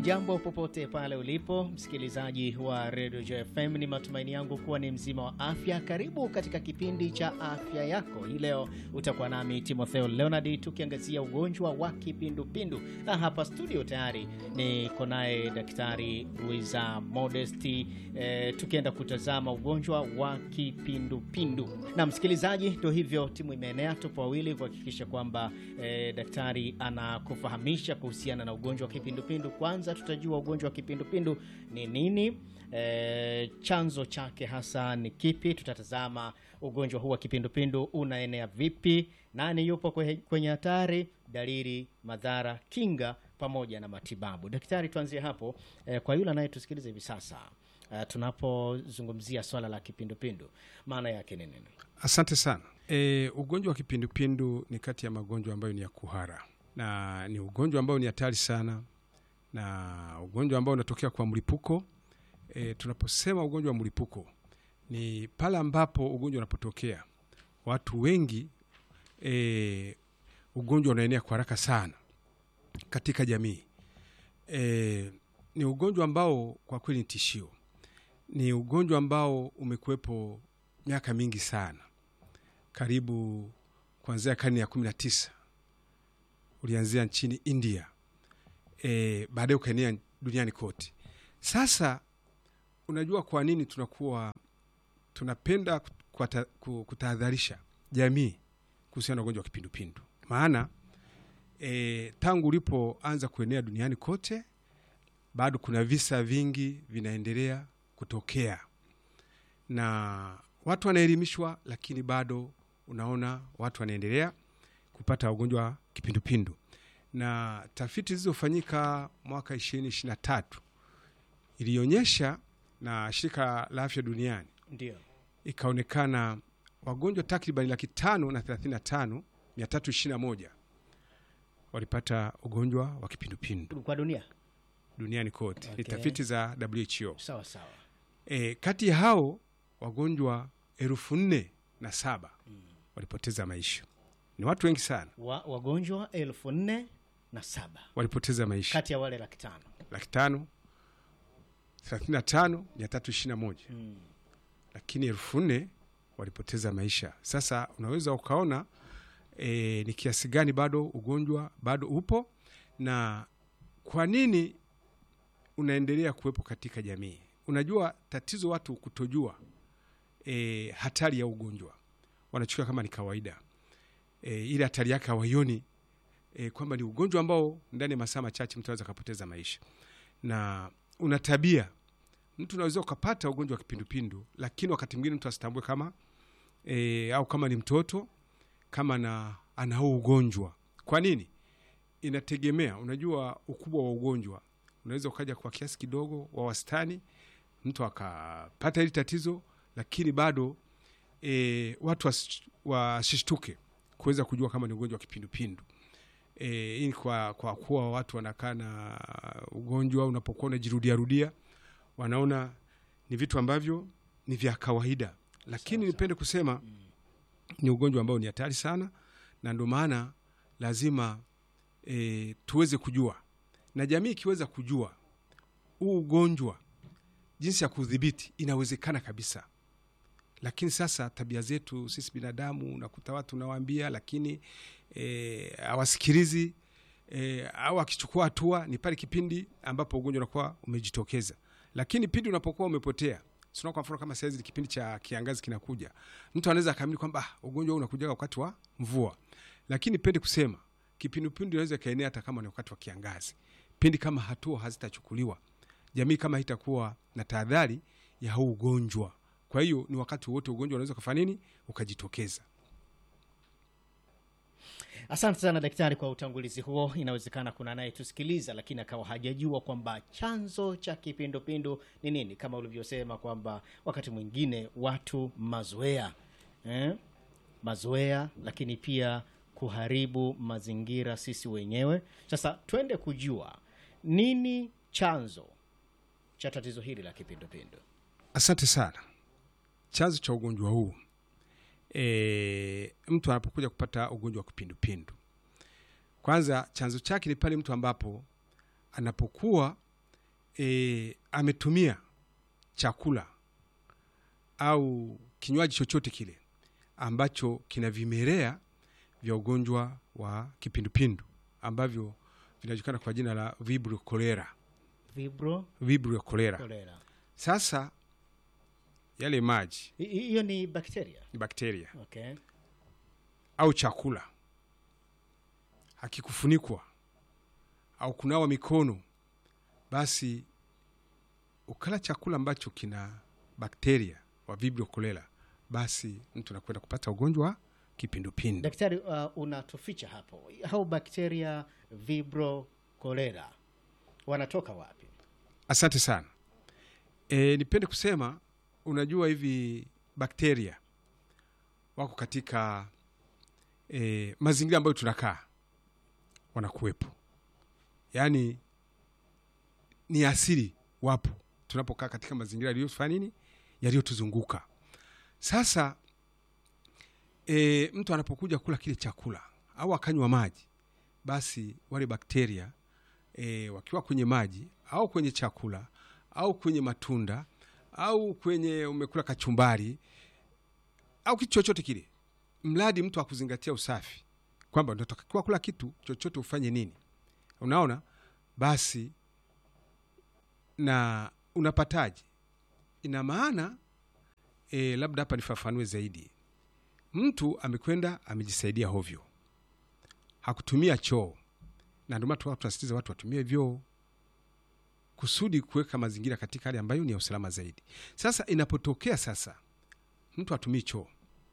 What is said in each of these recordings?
Hujambo popote pale ulipo msikilizaji wa Radio JFM, ni matumaini yangu kuwa ni mzima wa afya. Karibu katika kipindi cha afya yako. Hii leo utakuwa nami Timotheo Leonard tukiangazia ugonjwa wa kipindupindu, na hapa studio tayari niko naye Daktari Luisa Modesti e, tukienda kutazama ugonjwa wa kipindupindu. Na msikilizaji, ndo hivyo, timu imeenea, tupo wawili kuhakikisha kwamba e, daktari anakufahamisha kuhusiana na ugonjwa wa kipindupindu. Kwanza tutajua ugonjwa wa kipindupindu ni nini, e, chanzo chake hasa ni kipi. Tutatazama ugonjwa huu wa kipindupindu unaenea vipi, nani yupo kwe- kwenye hatari, dalili, madhara, kinga pamoja na matibabu. Daktari, tuanzie hapo e, kwa yule anayetusikiliza hivi sasa e, tunapozungumzia swala la kipindupindu maana yake ni nini? Asante sana. E, ugonjwa wa kipindupindu ni kati ya magonjwa ambayo ni ya kuhara na ni ugonjwa ambao ni hatari sana na ugonjwa ambao unatokea kwa mlipuko. E, tunaposema ugonjwa wa mlipuko ni pale ambapo ugonjwa unapotokea watu wengi, e, ugonjwa unaenea kwa haraka sana katika jamii. E, ni ugonjwa ambao kwa kweli ni tishio, ni ugonjwa ambao umekuwepo miaka mingi sana, karibu kuanzia karne ya kumi na tisa ulianzia nchini India e, baadaye ukaenea duniani kote. Sasa unajua kwa nini tunakuwa tunapenda kuata- ku- kutahadharisha jamii kuhusiana na ugonjwa wa kipindupindu? Maana e, tangu ulipoanza kuenea duniani kote, bado kuna visa vingi vinaendelea kutokea na watu wanaelimishwa, lakini bado unaona watu wanaendelea kupata ugonjwa wa kipindupindu. Na tafiti zilizofanyika mwaka ishirini ishirini na tatu ilionyesha na shirika la afya duniani Ndio. ikaonekana wagonjwa takriban laki tano na thelathini na tano mia tatu ishirini na moja walipata ugonjwa wa kipindupindu Kwa dunia duniani kote. Ni Okay. tafiti za WHO. sawa sawa. E, kati ya hao wagonjwa elfu nne na saba walipoteza maisha. Ni watu wengi sana Wa, wagonjwa elfu nne na saba walipoteza maisha, kati ya wale laki tano laki tano thelathini na tano mia tatu ishirini na moja mm. lakini elfu nne walipoteza maisha. Sasa unaweza ukaona e, ni kiasi gani bado ugonjwa bado upo na kwa nini unaendelea kuwepo katika jamii. Unajua tatizo watu kutojua e, hatari ya ugonjwa, wanachukua kama ni kawaida e, ile hatari yake hawaioni e, kwamba ni ugonjwa ambao ndani ya masaa machache mtu anaweza akapoteza maisha, na una tabia mtu unaweza ukapata ugonjwa wa kipindupindu, lakini wakati mwingine mtu asitambue kama e, au kama ni mtoto kama na ana huu ugonjwa. Kwa nini? Inategemea, unajua ukubwa wa ugonjwa unaweza ukaja kwa kiasi kidogo wa wastani, mtu akapata hili tatizo, lakini bado e, watu wasi- wasishtuke kuweza kujua kama ni ugonjwa wa kipindupindu. E, hii ni kwa, kwa kuwa watu wanakaa na ugonjwa unapokuwa unajirudiarudia wanaona ni vitu ambavyo ni vya kawaida, lakini nipende kusema ni ugonjwa ambao ni hatari sana, na ndio maana lazima e, tuweze kujua, na jamii ikiweza kujua huu ugonjwa jinsi ya kudhibiti, inawezekana kabisa. Lakini sasa tabia zetu sisi binadamu, unakuta watu unawaambia, lakini e, hawasikilizi e, au akichukua hatua ni pale kipindi ambapo ugonjwa unakuwa umejitokeza lakini pindi unapokuwa umepotea sina kwa mfano kama saizi ni kipindi cha kiangazi kinakuja, mtu anaweza akaamini kwamba ah, ugonjwa huu unakuja wakati wa mvua, lakini pende kusema kipindupindu inaweza ikaenea hata kama ni wakati wa kiangazi, pindi kama hatua hazitachukuliwa, jamii kama haitakuwa na tahadhari ya huu ugonjwa. Kwa hiyo ni wakati wote ugonjwa unaweza kufanya nini, ukajitokeza. Asante sana daktari kwa utangulizi huo. Inawezekana kuna anayetusikiliza lakini akawa hajajua kwamba chanzo cha kipindupindu ni nini, kama ulivyosema kwamba wakati mwingine watu mazoea eh? mazoea, lakini pia kuharibu mazingira sisi wenyewe. Sasa twende kujua nini chanzo cha tatizo hili la kipindupindu. Asante sana. Chanzo cha ugonjwa huu e, mtu anapokuja kupata ugonjwa wa kipindupindu, kwanza chanzo chake ni pale mtu ambapo anapokuwa e, ametumia chakula au kinywaji chochote kile ambacho kina vimelea vya ugonjwa wa kipindupindu ambavyo vinajulikana kwa jina la vibrio cholera Vibro vibrio cholera cholera. sasa yale maji Hi- hi- Hiyo ni bakteria. ni bakteria Okay. au chakula hakikufunikwa au kunawa mikono basi ukala chakula ambacho kina bakteria wa vibrio cholera basi mtu anakwenda kupata ugonjwa wa kipindupindu Daktari, uh, unatuficha hapo, hao bakteria vibro cholera wanatoka wapi? asante sana e, nipende kusema unajua hivi bakteria wako katika e, mazingira ambayo tunakaa wanakuwepo yaani ni asili wapo tunapokaa katika mazingira yaliyofanya nini yaliyotuzunguka sasa e, mtu anapokuja kula kile chakula au akanywa maji basi wale bakteria e, wakiwa kwenye maji au kwenye chakula au kwenye matunda au kwenye umekula kachumbari au kitu chochote kile mradi mtu akuzingatia usafi kwamba unatakiwa kula kitu chochote ufanye nini unaona basi na unapataje ina maana e, labda hapa nifafanue zaidi mtu amekwenda amejisaidia hovyo hakutumia choo na ndio maana tu- tunasisitiza watu watumie vyoo kusudi kuweka mazingira katika hali ambayo ni ya usalama zaidi sasa inapotokea sasa mtu atumii choo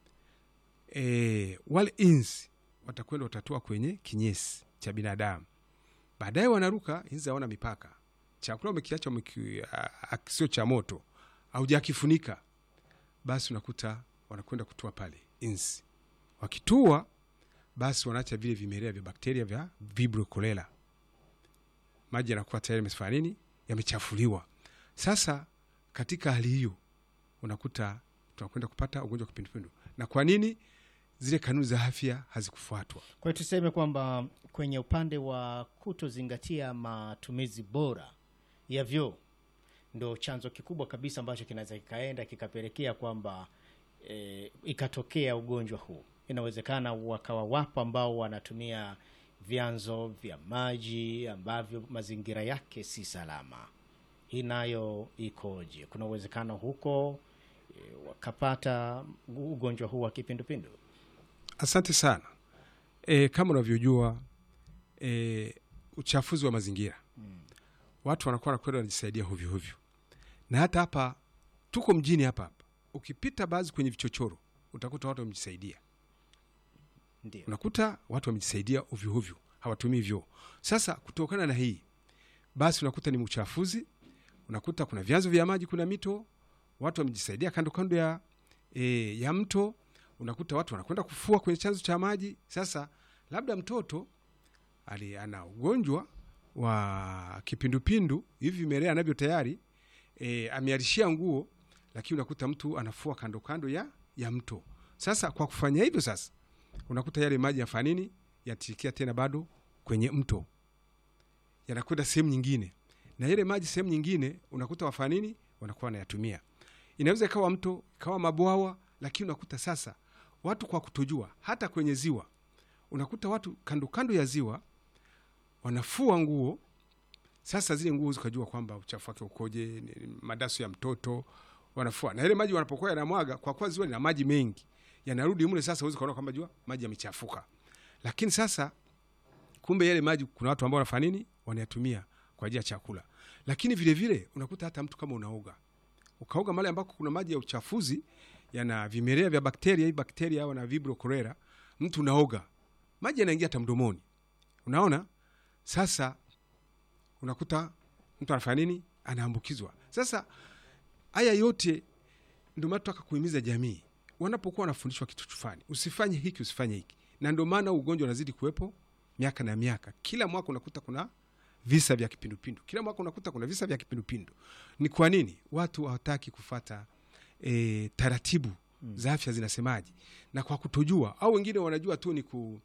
e, wale inzi watakwenda watatua kwenye kinyesi cha binadamu baadaye wanaruka inzi hawana mipaka chakula umekiacha umeki- a- a- sio cha moto aujakifunika basi unakuta wanakwenda kutua pale inzi wakitua basi wanaacha vile vimelea vya bakteria vya vibrio cholera maji yanakuwa tayari yamefanya nini yamechafuliwa sasa katika hali hiyo unakuta tunakwenda kupata ugonjwa wa kipindupindu na kwa nini zile kanuni za afya hazikufuatwa Kwa hiyo tuseme kwamba kwenye upande wa kutozingatia matumizi bora ya vyoo ndo chanzo kikubwa kabisa ambacho kinaweza kikaenda kikapelekea kwamba e, ikatokea ugonjwa huu. Inawezekana wakawa wapo ambao wanatumia vyanzo vya maji ambavyo mazingira yake si salama. Hii nayo ikoje? Kuna uwezekano huko e, wakapata ugonjwa huu wa kipindupindu? asante sana e, kama unavyojua e, uchafuzi wa mazingira watu wanakuwa nakwenda wanajisaidia hovyohovyo na hata hapa tuko mjini hapa hapa ukipita baadhi kwenye vichochoro utakuta watu wamejisaidia Ndio. unakuta watu wamejisaidia ovyoovyo hawatumii vyoo sasa kutokana na hii basi unakuta ni uchafuzi unakuta kuna vyanzo vya maji kuna mito watu wamejisaidia kando kando ya, e, ya mto unakuta watu wanakwenda kufua kwenye chanzo cha maji sasa labda mtoto ali ana ugonjwa wa kipindupindu hivi vimelea anavyo tayari e, amearishia nguo lakini unakuta mtu anafua kando kando ya, ya mto sasa kwa kufanya hivyo sasa unakuta yale maji yafanya nini yatirikia tena bado kwenye mto yanakwenda sehemu nyingine na yale maji sehemu nyingine unakuta wafanya nini wanakuwa wanayatumia inaweza ikawa mto ikawa mabwawa lakini unakuta sasa watu kwa kutojua hata kwenye ziwa unakuta watu kando kando ya ziwa wanafua nguo sasa zile nguo zikajua kwamba uchafu wake ukoje ni madasu ya mtoto wanafua na ile maji wanapokuwa yanamwaga kwa kuwa ziwa lina maji mengi yanarudi mule sasa huwezi kuona kwamba jua maji yamechafuka lakini sasa kumbe yale maji kuna watu ambao wanafanya nini wanayatumia kwa ajili ya chakula lakini vile vile unakuta hata mtu kama unaoga ukaoga mahali ambako kuna maji ya uchafuzi yana vimelea vya bakteria hii bakteria au na vibrio cholera mtu unaoga maji yanaingia hata mdomoni unaona sasa unakuta mtu anafanya nini anaambukizwa sasa haya yote ndio maana tutaka kuhimiza jamii wanapokuwa wanafundishwa kitu fulani usifanye hiki usifanye hiki na ndio maana ugonjwa unazidi kuwepo miaka na miaka kila mwaka unakuta kuna visa vya kipindupindu kila mwaka unakuta kuna visa vya kipindupindu ni kwa nini watu hawataki kufata e, taratibu mm. za afya zinasemaje na kwa kutojua au wengine wanajua tu ni ku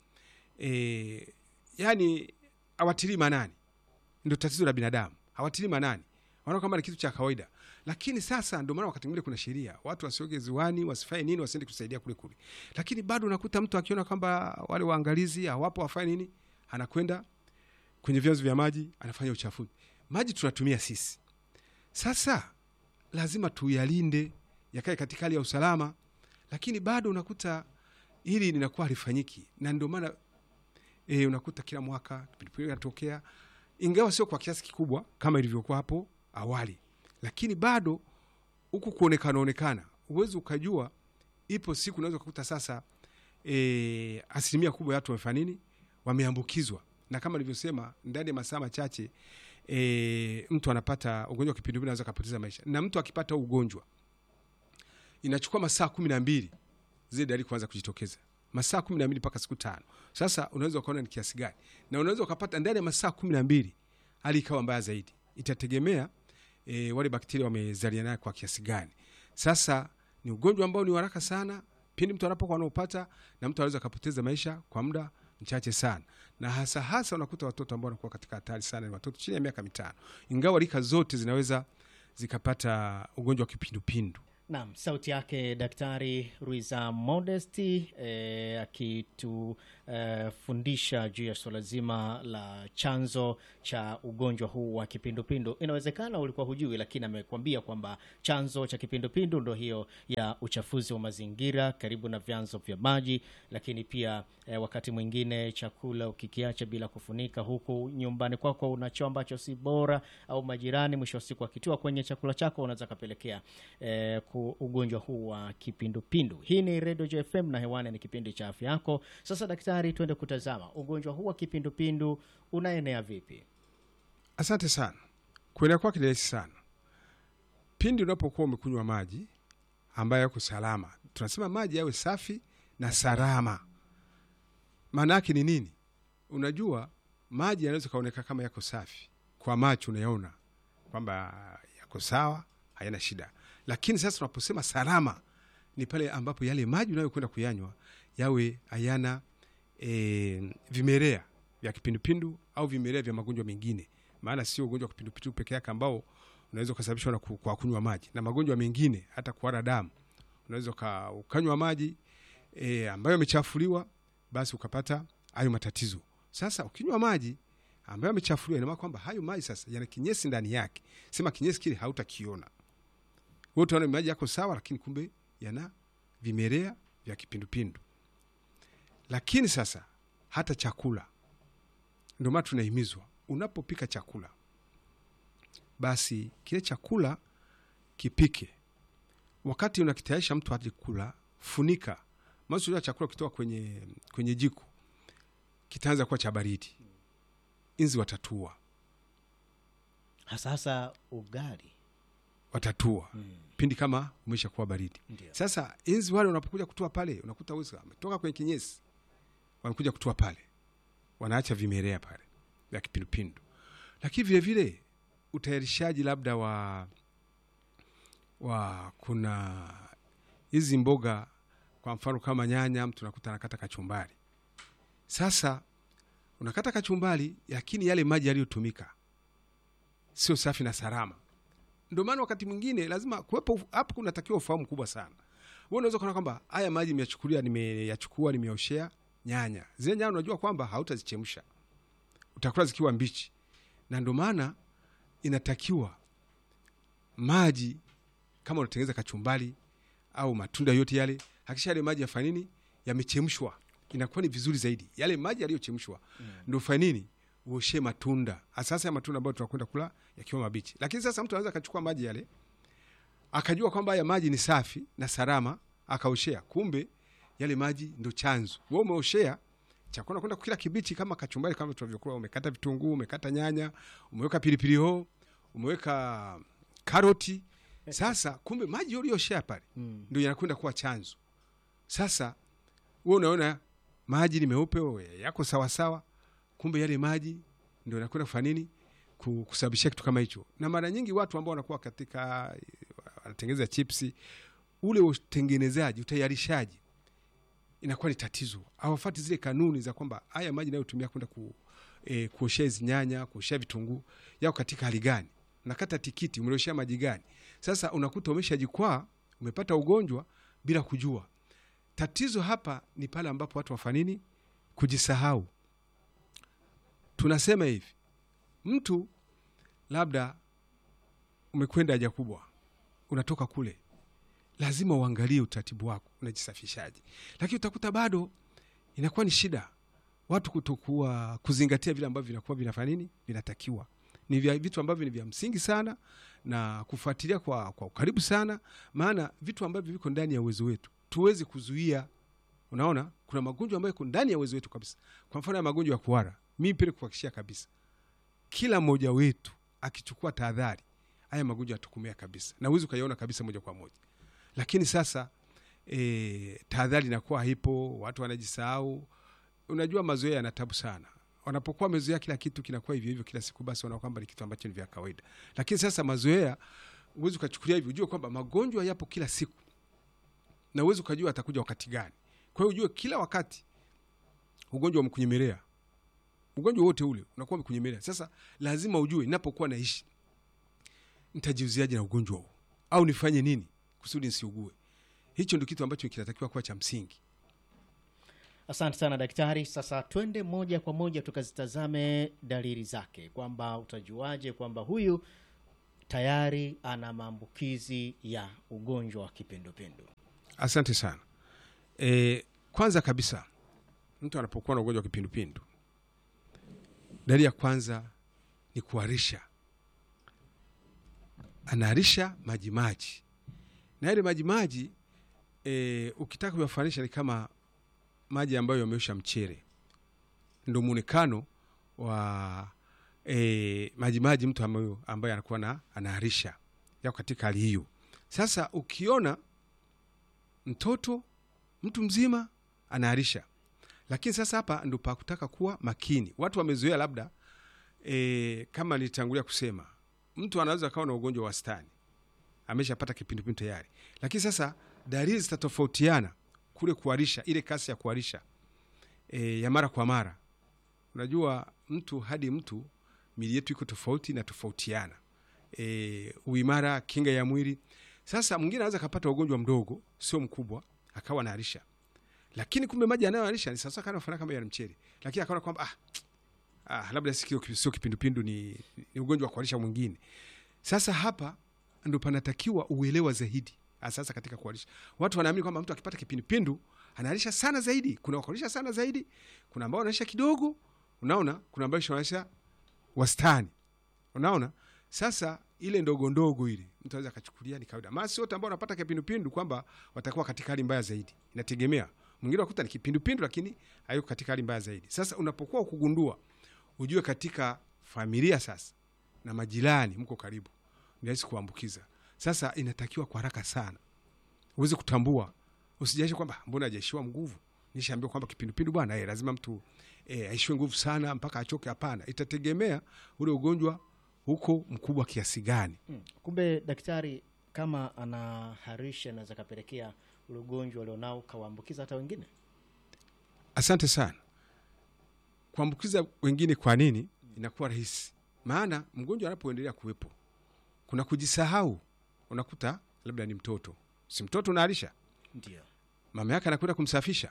e, yani hawatilii manani ndio tatizo la binadamu hawatilii manani wanaona kama ni kitu cha kawaida lakini sasa ndio maana wakati mwingine kuna sheria watu wasioge ziwani wasifanye nini wasiende kusaidia kule kule lakini bado unakuta mtu akiona kwamba wale waangalizi hawapo wafanye nini anakwenda kwenye vyanzo vya maji anafanya uchafuzi maji tunatumia sisi sasa lazima tuyalinde yakae katika hali ya usalama lakini bado unakuta hili linakuwa halifanyiki na ndio maana e, unakuta kila mwaka kipindupindu inatokea ingawa sio kwa kiasi kikubwa kama ilivyokuwa hapo awali lakini bado huku kuonekana onekana uwezi ukajua ipo siku unaweza ukakuta sasa e, asilimia kubwa ya watu wamefanya nini wameambukizwa na kama nilivyosema ndani ya masaa machache e, mtu anapata ugonjwa wa kipindupindu anaweza akapoteza maisha na mtu akipata huu ugonjwa inachukua masaa kumi na mbili zile dalili kuanza kujitokeza masaa kumi na mbili mpaka siku tano sasa unaweza ukaona ni kiasi gani na unaweza ukapata ndani ya masaa kumi na mbili hali ikawa mbaya zaidi itategemea e, wale bakteria wamezaliana naye kwa kiasi gani sasa ni ugonjwa ambao ni haraka sana pindi mtu anapokuwa anaopata na mtu anaweza akapoteza maisha kwa muda mchache sana na hasa hasa unakuta watoto ambao wanakuwa katika hatari sana ni watoto chini ya miaka mitano ingawa rika zote zinaweza zikapata ugonjwa wa kipindupindu Naam, sauti yake Daktari Ruiza Modesti eh, akitufundisha eh, juu ya suala zima la chanzo cha ugonjwa huu wa kipindupindu. Inawezekana ulikuwa hujui, lakini amekwambia kwamba chanzo cha kipindupindu ndo hiyo ya uchafuzi wa mazingira karibu na vyanzo vya maji, lakini pia eh, wakati mwingine chakula ukikiacha bila kufunika, huku nyumbani kwako una choo ambacho si bora, au majirani mwisho wa siku akitiwa kwenye chakula chako unaweza kapelekea eh, ku ugonjwa huu wa kipindupindu. Hii ni Radio Joy FM na hewani ni kipindi cha afya yako. Sasa daktari, twende kutazama ugonjwa huu wa kipindupindu unaenea vipi? asante sana kuenea kwake ni rahisi sana pindi unapokuwa umekunywa maji ambayo yako salama tunasema maji yawe safi na salama maana yake ni nini unajua maji yanaweza kaoneka kama yako safi kwa macho unayaona kwamba yako sawa hayana shida lakini sasa tunaposema salama ni pale ambapo yale maji unayokwenda kuyanywa yawe hayana e, vimelea vya kipindupindu au vimelea vya magonjwa mengine maana sio ugonjwa wa kipindupindu peke yake ambao unaweza ukasababishwa na ku- kwa kunywa maji na magonjwa mengine hata kuhara damu unaweza uka- ukanywa maji e, ambayo yamechafuliwa basi ukapata hayo matatizo sasa ukinywa maji ambayo yamechafuliwa inamaana kwamba hayo maji sasa yana kinyesi ndani yake sema kinyesi kile hautakiona wewe utaona maji yako sawa lakini kumbe yana vimelea vya kipindupindu lakini sasa hata chakula ndio maana tunahimizwa unapopika chakula basi kile chakula kipike wakati unakitayarisha mtu aje kula funika maana chakula kitoka kwenye, kwenye jiko kitaanza kuwa cha baridi inzi watatua Hasa hasa ugali. watatua pindi kama umesha kuwa baridi Ndio. sasa inzi wale wanapokuja kutua pale unakuta wezi wametoka kwenye kinyesi wanakuja kutua pale wanaacha vimelea pale vya kipindupindu lakini vile vile utayarishaji labda wa wa kuna hizi mboga kwa mfano kama nyanya mtu nakuta anakata kachumbari sasa unakata kachumbari lakini yale maji yaliyotumika sio safi na salama ndio maana wakati mwingine lazima kuwepo hapo kunatakiwa ufahamu kubwa sana wewe unaweza kuona kwamba haya maji nimeyachukulia nimeyachukua nimeoshea nyanya zile nyanya unajua kwamba hautazichemsha utakula zikiwa mbichi na ndio maana inatakiwa maji kama unatengeneza kachumbali au matunda yote yale hakisha yale maji yafanya nini yamechemshwa inakuwa ni vizuri zaidi yale maji yaliyochemshwa mm. ndo fanya nini uoshe matunda asasa ya matunda ambayo tunakwenda kula yakiwa mabichi lakini sasa mtu anaweza akachukua maji yale akajua kwamba haya maji ni safi na salama akaoshea kumbe yale maji ndo chanzo we umeoshea chakula kwenda kukila kibichi kama kachumbari kama tunavyokula umekata vitunguu umekata nyanya umeweka pilipili hoho umeweka karoti sasa kumbe maji ulioshea pale Mm. ndo yanakwenda kuwa chanzo sasa we unaona maji ni meupe we, yako sawasawa kumbe yale maji ndo yanakwenda kufanya nini Ku- kusababishia kitu kama hicho na mara nyingi watu ambao wanakuwa katika wanatengeneza chipsi ule utengenezaji utayarishaji inakuwa ni tatizo hawafati zile kanuni za kwamba haya maji nayotumia kwenda ku, e, kuoshea hizi nyanya kuoshea vitunguu yako katika hali gani unakata tikiti umeloshea maji gani sasa unakuta umeshajikwaa umepata ugonjwa bila kujua tatizo hapa ni pale ambapo watu wafanini kujisahau tunasema hivi mtu labda umekwenda haja kubwa unatoka kule lazima uangalie utaratibu wako unajisafishaje lakini utakuta bado inakuwa ni shida watu kutokuwa kuzingatia vile ambavyo vinakuwa vinafanya nini vinatakiwa ni vya, vitu ambavyo ni vya msingi sana na kufuatilia kwa, kwa ukaribu sana maana vitu ambavyo viko ndani ya uwezo wetu tuwezi kuzuia unaona kuna magonjwa ambayo yako ndani ya uwezo wetu kabisa kwa mfano ya magonjwa ya kuhara mi pele kuhakikishia kabisa kila mmoja wetu akichukua tahadhari haya magonjwa yatokomea kabisa na uwezi ukaiona kabisa moja kwa moja lakini sasa e, tahadhari inakuwa haipo watu wanajisahau unajua mazoea yana tabu sana wanapokuwa wamezoea kila kitu kinakuwa hivyo hivyo kila siku basi wanaona kwamba ni kitu ambacho ni vya kawaida lakini sasa mazoea uwezi ukachukulia hivyo ujue kwamba magonjwa yapo kila siku na uwezi ukajua atakuja wakati gani kwa hiyo ujue kila wakati ugonjwa umekunyemelea ugonjwa wote ule unakuwa umekunyemelea sasa lazima ujue ninapokuwa naishi nitajiuziaje na ugonjwa huu au nifanye nini kusudi nisiugue hicho ndio kitu ambacho kinatakiwa kuwa cha msingi Asante sana daktari. Sasa twende moja kwa moja tukazitazame dalili zake, kwamba utajuaje kwamba huyu tayari ana maambukizi ya ugonjwa wa kipindupindu. asante sana e, kwanza kabisa mtu anapokuwa na ugonjwa wa kipindupindu dalili ya kwanza ni kuharisha anaharisha majimaji na yale majimaji e, ukitaka kuyafanisha ni kama maji ambayo yameosha mchere ndo mwonekano wa e, majimaji mtu ambayo, ambaye anakuwa na anaharisha yako katika hali hiyo sasa ukiona mtoto mtu mzima anaharisha lakini sasa hapa ndo pakutaka kuwa makini watu wamezoea labda e, kama nilitangulia kusema mtu anaweza akawa na ugonjwa wa wastani ameshapata kipindupindu tayari lakini sasa dalili zitatofautiana kule kuharisha ile kasi ya kuharisha e, ya mara kwa mara unajua mtu hadi mtu mili yetu iko tofauti na tofautiana e, uimara kinga ya mwili sasa mwingine anaweza akapata ugonjwa mdogo sio mkubwa akawa anaharisha lakini kumbe maji anayoharisha ni sasa kana fanana kama ya mchele lakini akaona kwamba ah, ah, labda sikio sio kipindupindu ni, ni ugonjwa wa kuharisha mwingine sasa hapa ndo panatakiwa uelewa zaidi Ah, sasa katika kuharisha watu wanaamini kwamba mtu akipata kipindupindu anaharisha sana zaidi kuna wakuharisha sana zaidi kuna ambao wanaharisha kidogo unaona kuna ambao wanaharisha wastani unaona sasa ile ndogo ndogo ile mtu anaweza akachukulia ni kawaida maana si wote ambao wanapata kipindupindu kwamba watakuwa katika hali mbaya zaidi inategemea mwingine wakuta ni kipindupindu lakini hayuko katika hali mbaya zaidi sasa unapokuwa ukugundua ujue katika familia sasa na majirani mko karibu ni rahisi kuambukiza sasa inatakiwa kwa haraka sana uweze kutambua usijaishe kwamba mbona ajaishiwa nguvu nishaambiwa kwamba kipindupindu bwana eh, lazima mtu eh, aishiwe nguvu sana mpaka achoke hapana itategemea ule ugonjwa huko mkubwa kiasi gani Hmm. Kumbe daktari, kama anaharisha inaweza kapelekea ule ugonjwa alionao kawaambukiza hata wengine. asante sana kuambukiza wengine kwa nini inakuwa rahisi maana mgonjwa anapoendelea kuwepo kuna kujisahau unakuta labda ni mtoto si mtoto unaharisha Ndio. mama yake anakwenda kumsafisha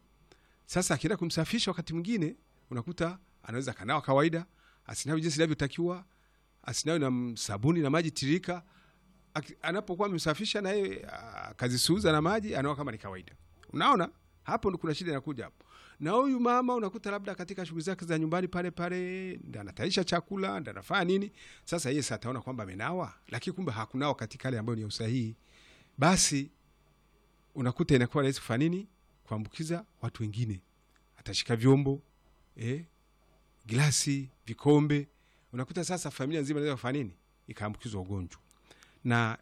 sasa akienda kumsafisha wakati mwingine unakuta anaweza akanawa kawaida asinawi jinsi inavyotakiwa asinawi na m- sabuni na maji tirika Aki- anapokuwa amemsafisha naye akazisuuza na maji anaoa kama ni kawaida unaona hapo ndo kuna shida inakuja hapo na huyu mama unakuta labda katika shughuli zake za nyumbani pale pale ndo anataisha chakula ndo anafanya nini sasa yeye sa ataona kwamba amenawa lakini kumbe hakunawa katika hali ambayo ni ya usahihi basi unakuta inakuwa rahisi kufanya nini kuambukiza watu wengine atashika vyombo eh, glasi vikombe unakuta sasa familia nzima inaweza kufanya nini ikaambukizwa ugonjwa na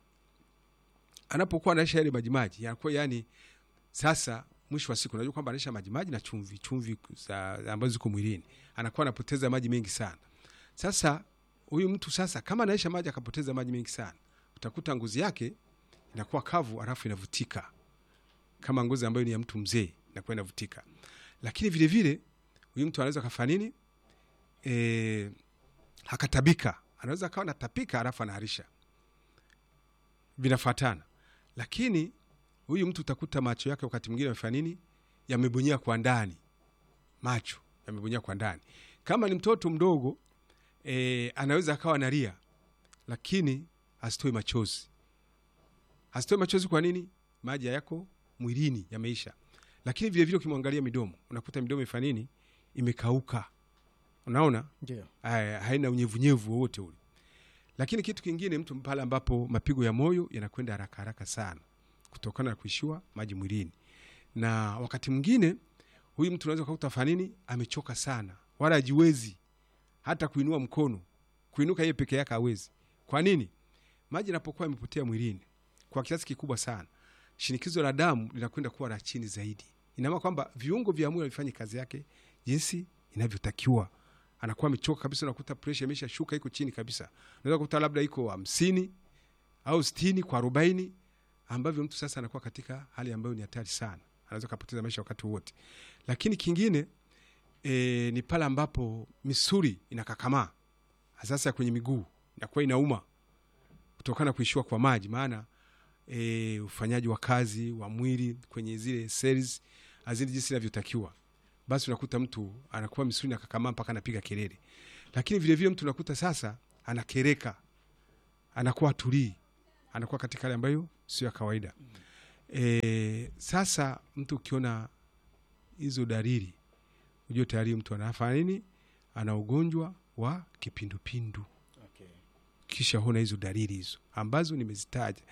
anapokuwa anaisha yale majimaji yanakuwa yani sasa mwisho wa siku unajua kwamba anaisha majimaji na chumvi chumvi za ambazo ziko mwilini anakuwa anapoteza maji mengi sana sasa huyu mtu sasa kama anaisha maji akapoteza maji mengi sana utakuta ngozi yake inakuwa kavu alafu inavutika kama ngozi ambayo ni ya mtu mzee inakuwa inavutika lakini vile vile huyu mtu anaweza kafanya nini e, akatabika anaweza akawa natapika alafu anaharisha vinafuatana lakini huyu mtu utakuta macho yake wakati mwingine amefanya nini yamebonyea kwa ndani macho yamebonyea kwa ndani kama ni mtoto mdogo e, anaweza akawa analia lakini asitoe machozi asitoe machozi kwa nini maji yako mwilini yameisha lakini vilevile ukimwangalia midomo unakuta midomo ifanya nini imekauka unaona ndio Haya, haina unyevunyevu wowote ule lakini kitu kingine mtu pale ambapo mapigo ya moyo yanakwenda haraka haraka sana kutokana na kuishiwa maji mwilini na wakati mwingine huyu mtu unaweza ukakuta fanini amechoka sana wala ajiwezi hata kuinua mkono kuinuka yeye peke yake hawezi kwa nini maji yanapokuwa yamepotea mwilini kwa kiasi kikubwa sana shinikizo la damu linakwenda kuwa la chini zaidi inamaana kwamba viungo vya mwili havifanyi kazi yake jinsi inavyotakiwa anakuwa amechoka kabisa unakuta presha imesha shuka iko chini kabisa unaweza kukuta labda iko hamsini au sitini kwa arobaini ambavyo mtu sasa anakuwa katika hali ambayo ni hatari sana anaweza kapoteza maisha wakati wowote lakini kingine e, ni pale ambapo misuli inakakamaa sasa kwenye miguu inakuwa inauma kutokana na kuishiwa kwa maji maana e, ufanyaji wa kazi wa mwili kwenye zile cells hazidi jinsi inavyotakiwa basi unakuta mtu anakuwa misuli inakakamaa mpaka anapiga kelele lakini vilevile mtu unakuta sasa anakereka anakuwa tulii anakuwa katika hali ambayo sio ya kawaida e, sasa mtu ukiona hizo dalili ujue tayari mtu anafanya nini ana ugonjwa wa kipindupindu okay. kisha huna hizo dalili hizo ambazo nimezitaja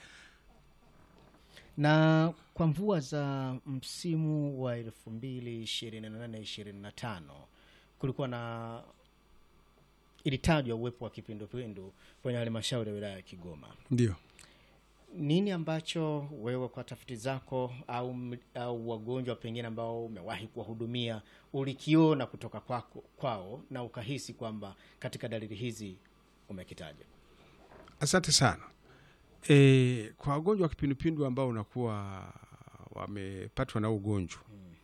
na kwa mvua za msimu wa elfu mbili ishirini na nane ishirini na tano kulikuwa na ilitajwa uwepo wa kipindupindu kwenye halmashauri ya wilaya ya Kigoma. ndio Nini ambacho wewe kwa tafiti zako au, m- au wagonjwa pengine ambao umewahi kuwahudumia ulikiona kutoka kwako, kwao na ukahisi kwamba katika dalili hizi umekitaja? asante sana e, kwa wagonjwa wa kipindupindu ambao unakuwa wamepatwa na ugonjwa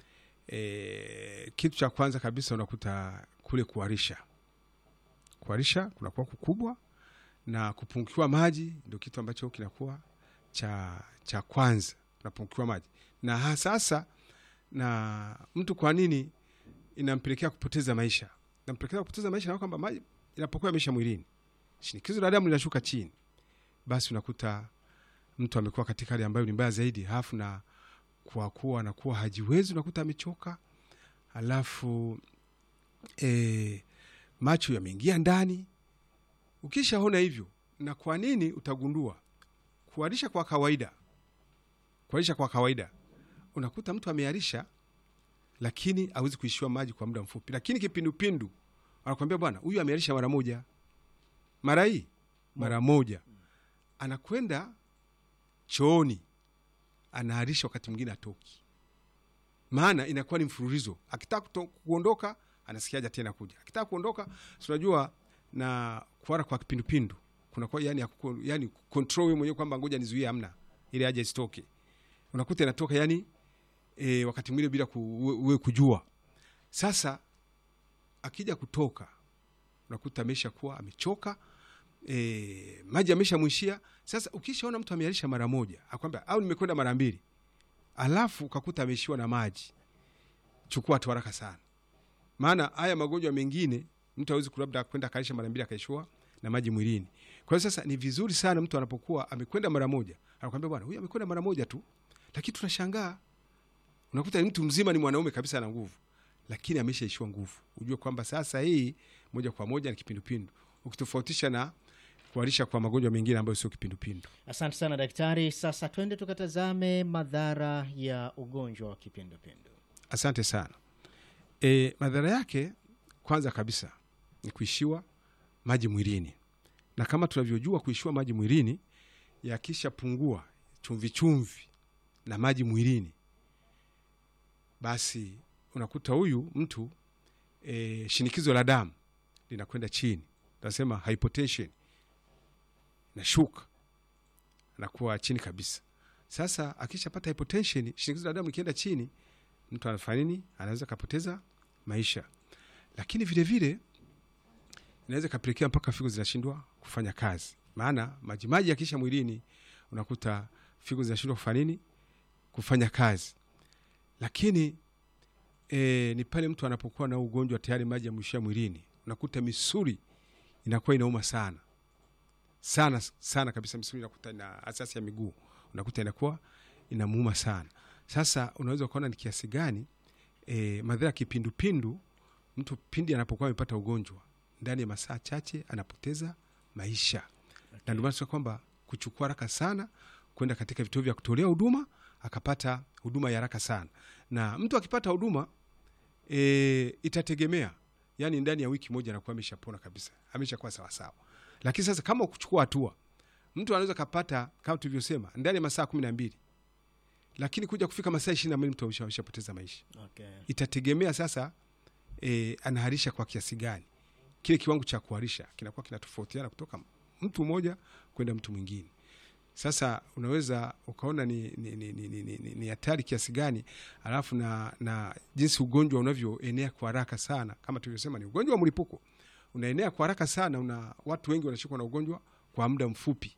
e, kitu cha kwanza kabisa unakuta kule kuharisha kuharisha kunakuwa kukubwa na kupungukiwa maji ndio kitu ambacho kinakuwa cha cha kwanza unapungukiwa maji na ha- sasa na mtu kwa nini inampelekea kupoteza maisha inampelekea kupoteza maisha na kwamba maji inapokuwa yameisha mwilini shinikizo la damu linashuka chini basi unakuta mtu amekuwa katika hali ambayo ni mbaya zaidi halafu na kwa kuwa anakuwa hajiwezi unakuta amechoka alafu e, macho yameingia ndani ukishaona hivyo na kwa nini utagundua kuharisha kwa kawaida kuharisha kwa kawaida unakuta mtu ameharisha lakini hawezi kuishiwa maji kwa muda mfupi lakini kipindupindu anakwambia bwana huyu ameharisha mara moja mara hii mara moja anakwenda chooni anaharisha wakati mwingine atoki maana inakuwa ni mfululizo akitaka kuto- kuondoka anasikiaja tena kuja akitaka kuondoka si unajua na kuhara kwa kipindupindu kunakuwa yani, ya kuko- yani control wewe mwenyewe kwamba ngoja nizuie amna ili haja isitoke unakuta inatoka yani e, wakati mwingine bila ku, uwe, uwe kujua sasa akija kutoka unakuta amesha kuwa amechoka e, maji amesha mwishia sasa ukishaona mtu amearisha mara moja akwambia au nimekwenda mara mbili alafu ukakuta ameishiwa na maji chukua tu haraka sana maana haya magonjwa mengine mtu awezi labda kwenda akaisha mara mbili akaishiwa na maji mwilini kwa hiyo sasa ni vizuri sana mtu anapokuwa amekwenda mara moja anakwambia bwana huyu amekwenda mara moja tu lakini tunashangaa unakuta ni mtu mzima ni mwanaume kabisa na nguvu lakini ameshaishiwa nguvu ujue kwamba sasa hii moja kwa moja ni kipindupindu ukitofautisha na kuharisha kwa magonjwa mengine ambayo sio kipindupindu Asante sana daktari. Sasa twende tukatazame madhara ya ugonjwa wa kipindupindu. asante sana e, madhara yake kwanza kabisa ni kuishiwa maji mwilini na kama tunavyojua kuishiwa maji mwilini yakishapungua chumvi chumvi na maji mwilini basi unakuta huyu mtu e, shinikizo la damu linakwenda chini tunasema hypotension nashuka anakuwa chini kabisa sasa akishapata hypotension shinikizo la damu likienda chini mtu anafanya nini anaweza kapoteza maisha lakini vile vile inaweza ikapelekea mpaka figo zinashindwa kufanya kazi, maana majimaji yakisha mwilini unakuta figo zinashindwa kufanya nini, kufanya kazi. Lakini e, ni pale mtu anapokuwa na ugonjwa tayari maji yamwishia mwilini, unakuta misuli inakuwa inauma sana sana sana kabisa, misuli inakuta na asasi ya miguu unakuta inakuwa inamuuma sana. Sasa unaweza ukaona ni kiasi gani e, madhara ya kipindupindu. Mtu pindi anapokuwa amepata ugonjwa ndani ya masaa chache anapoteza maisha okay. Na ndio maana tunasema kwamba kuchukua haraka sana kwenda katika vituo vya kutolea huduma akapata huduma ya haraka sana, na mtu akipata huduma e, itategemea yani, ndani ya wiki moja anakuwa ameshapona kabisa, ameshakuwa sawasawa. Lakini sasa kama kuchukua hatua, mtu anaweza kapata kama tulivyosema ndani ya masaa kumi na mbili lakini kuja kufika masaa ishirini na mbili mtu ameshapoteza maisha Okay. itategemea sasa e, anaharisha kwa kiasi gani. Kile kiwango cha kuharisha kinakuwa kinatofautiana kutoka mtu mmoja kwenda mtu mwingine. Sasa unaweza ukaona ni ni ni ni, ni, ni, ni, ni hatari kiasi gani, alafu na, na jinsi ugonjwa unavyoenea kwa haraka sana. Kama tulivyosema, ni ugonjwa wa mlipuko, unaenea kwa haraka sana, una watu wengi wanashikwa na ugonjwa kwa muda mfupi.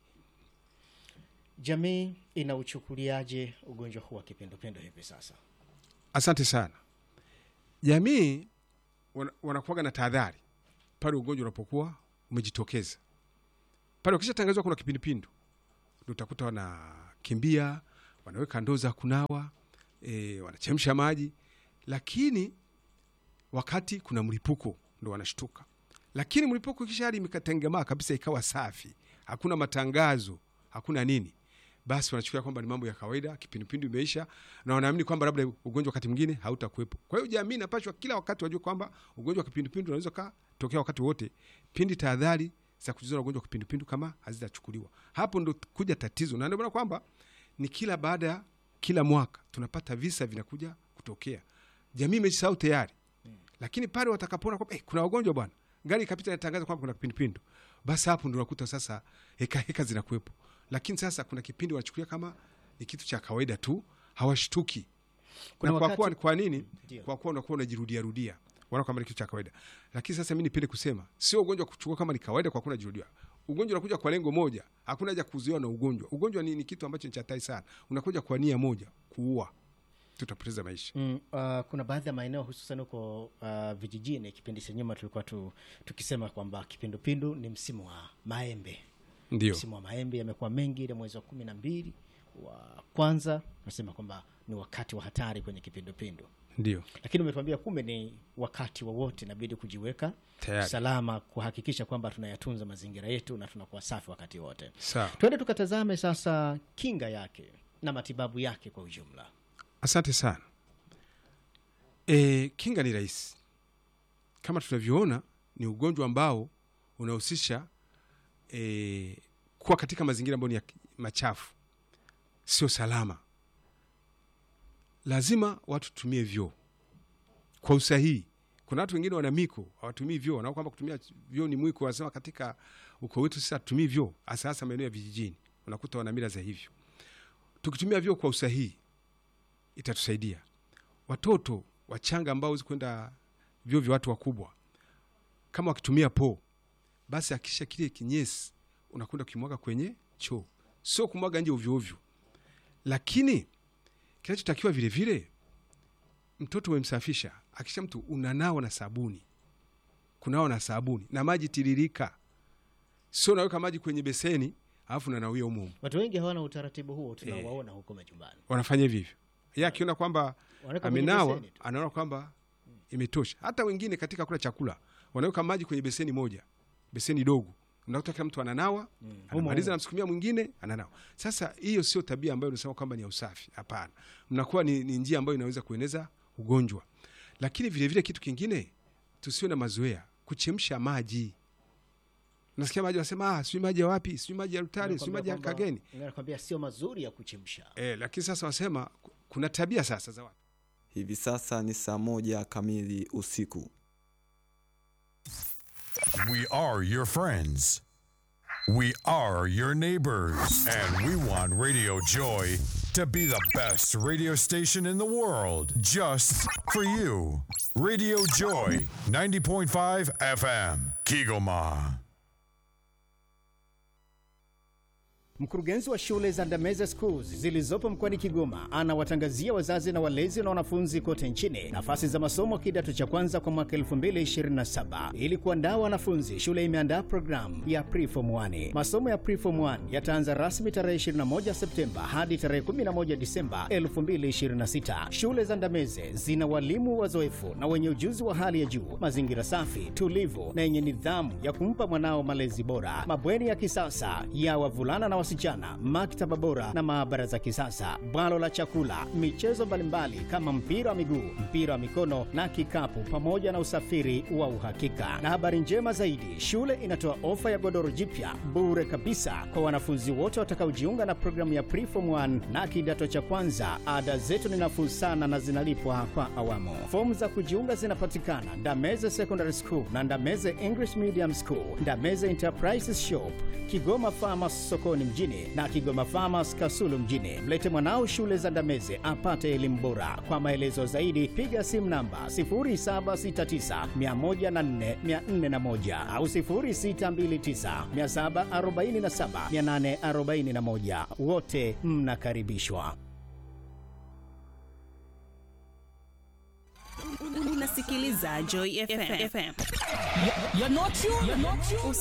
Jamii inauchukuliaje ugonjwa huu wa kipindupindu hivi sasa? Asante sana. Jamii wana- wanakuwaga na tahadhari pale ugonjwa unapokuwa umejitokeza. Pale ukishatangazwa kuna kipindupindu, ndio utakuta wanakimbia, wanaweka ndoo za kunawa, e, wanachemsha maji, lakini wakati kuna mlipuko ndo wanashtuka. Lakini mlipuko kisha hali imekatengemaa kabisa, ikawa safi, hakuna matangazo, hakuna nini, basi wanachukulia kwamba ni mambo ya kawaida, kipindupindu imeisha, na wanaamini kwamba labda ugonjwa wakati mwingine hautakuwepo. Kwa hiyo jamii inapashwa kila wakati wajue kwamba ugonjwa wa kipindupindu unaweza katokea wakati wote, pindi tahadhari za kujizuia na ugonjwa wa kipindupindu kama hazitachukuliwa. Hapo ndo kuja tatizo, na ndio maana kwamba ni kila baada ya kila mwaka tunapata visa vinakuja kutokea. Jamii imejisahau tayari, lakini pale watakapoona kwamba eh, kuna wagonjwa bwana, gari ikapita inatangaza kwamba kuna kipindupindu, basi hapo ndo unakuta sasa heka heka zinakuwepo. Lakini sasa kuna kipindi wanachukulia kama ni kitu cha kawaida tu, hawashtuki. Kuna Na kwa wakati- kuwa kwa nini? Ndio. Kwa kuwa unakuwa unajirudia rudia, wanaona kama ni kitu cha kawaida. Lakini sasa mimi nipende kusema sio ugonjwa wa kuchukua kama ni kawaida, kwa kuwa unajirudia. Ugonjwa unakuja kwa lengo moja, hakuna haja kuzuiwa na ugonjwa. Ugonjwa ni, ni kitu ambacho ni cha hatari sana, unakuja kwa nia moja, kuua, tutapoteza maisha. Mm, uh, kuna baadhi ya maeneo hususan huko uh, vijijini. Kipindi cha nyuma tulikuwa tu, tukisema kwamba kipindupindu ni msimu wa maembe. Ndio, Msimu wa maembe yamekuwa mengi, ile mwezi wa kumi na mbili wa kwanza tunasema kwamba ni wakati wa hatari kwenye kipindupindu, ndio lakini umetuambia kumbe ni wakati wowote inabidi kujiweka tayari. salama, kuhakikisha kwamba tunayatunza mazingira yetu na tunakuwa safi wakati wote. Sawa, Twende tukatazame sasa kinga yake na matibabu yake kwa ujumla. asante sana. E, kinga ni rahisi kama tunavyoona, ni ugonjwa ambao unahusisha e, kuwa katika mazingira ambayo ni ya machafu, sio salama. Lazima watu tutumie vyoo kwa usahihi. Kuna watu wengine wana miko hawatumii vyoo, wanao kwamba kutumia vyoo ni mwiko. Wanasema katika ukoo wetu sisi hatutumii vyoo, hasa hasa maeneo ya vijijini, unakuta wana mila za hivyo. Tukitumia vyoo kwa usahihi itatusaidia. Watoto wachanga ambao wezi kwenda vyoo vya watu wakubwa, kama wakitumia poo, basi akisha kile kinyesi unakwenda ukimwaga kwenye choo, sio kumwaga nje ovyo ovyo. Lakini kinachotakiwa vile vile, mtoto umemsafisha, akisha mtu unanawa na sabuni, kunawa na sabuni na maji tiririka, sio unaweka maji kwenye beseni alafu unanawia humo humo. Watu wengi hawana utaratibu huo, tunawaona huko majumbani. Wanafanya hivyo hivyo, yeye akiona kwamba Wanaweka kwenye amenawa beseni tu. anaona kwamba imetosha. Hata wengine katika kula chakula wanaweka maji kwenye beseni moja, beseni dogo, unakuta kila mtu ananawa humo anamaliza, humo. namsukumia mwingine ananawa. Sasa hiyo sio tabia ambayo unasema kwamba ni ya usafi. Hapana, mnakuwa ni, ni njia ambayo inaweza kueneza ugonjwa. Lakini vilevile vile kitu kingine, tusiwe na mazoea kuchemsha maji. Nasikia maji wanasema ah, sijui maji ya wapi, sijui maji ya Rutare, sijui maji ya Nakwambia Kageni. kwamba- nakwambia sio mazuri ya kuchemsha. Eh, lakini sasa wasema kuna tabia sasa za watu Hivi sasa ni saa moja kamili usiku. We are your friends. We are your neighbors. And we want Radio Joy to be the best radio station in the world just for you. Radio Joy 90.5 FM, Kigoma. Mkurugenzi wa shule za Ndameze Schools zilizopo mkoani Kigoma anawatangazia wazazi na walezi na wanafunzi kote nchini nafasi za masomo kidato cha kwanza kwa mwaka 2027. Ili kuandaa wanafunzi, shule imeandaa programu ya Preform 1. Masomo ya Preform 1 yataanza rasmi tarehe 21 Septemba hadi tarehe 11 Disemba 2026. Shule za Ndameze zina walimu wazoefu na wenye ujuzi wa hali ya juu, mazingira safi, tulivu na yenye nidhamu ya kumpa mwanao malezi bora, mabweni ya kisasa ya wavulana na wasichana, maktaba bora na maabara za kisasa, bwalo la chakula, michezo mbalimbali kama mpira wa miguu, mpira wa mikono na kikapu, pamoja na usafiri wa uhakika. Na habari njema zaidi, shule inatoa ofa ya godoro jipya bure kabisa kwa wanafunzi wote watakaojiunga na programu ya Preform 1 na kidato cha kwanza. Ada zetu ni nafuu sana na zinalipwa kwa awamu. Fomu za kujiunga zinapatikana Ndameze Secondary School na Ndameze English Medium School, Ndameze Enterprises Shop, Kigoma Farmers sokoni mjini na Kigoma Farmers Kasulu mjini. Mlete mwanao shule za Ndameze apate elimu bora. Kwa maelezo zaidi piga simu namba 0769104401 au 0629747841. Wote mnakaribishwa. Unasikiliza Joy FM.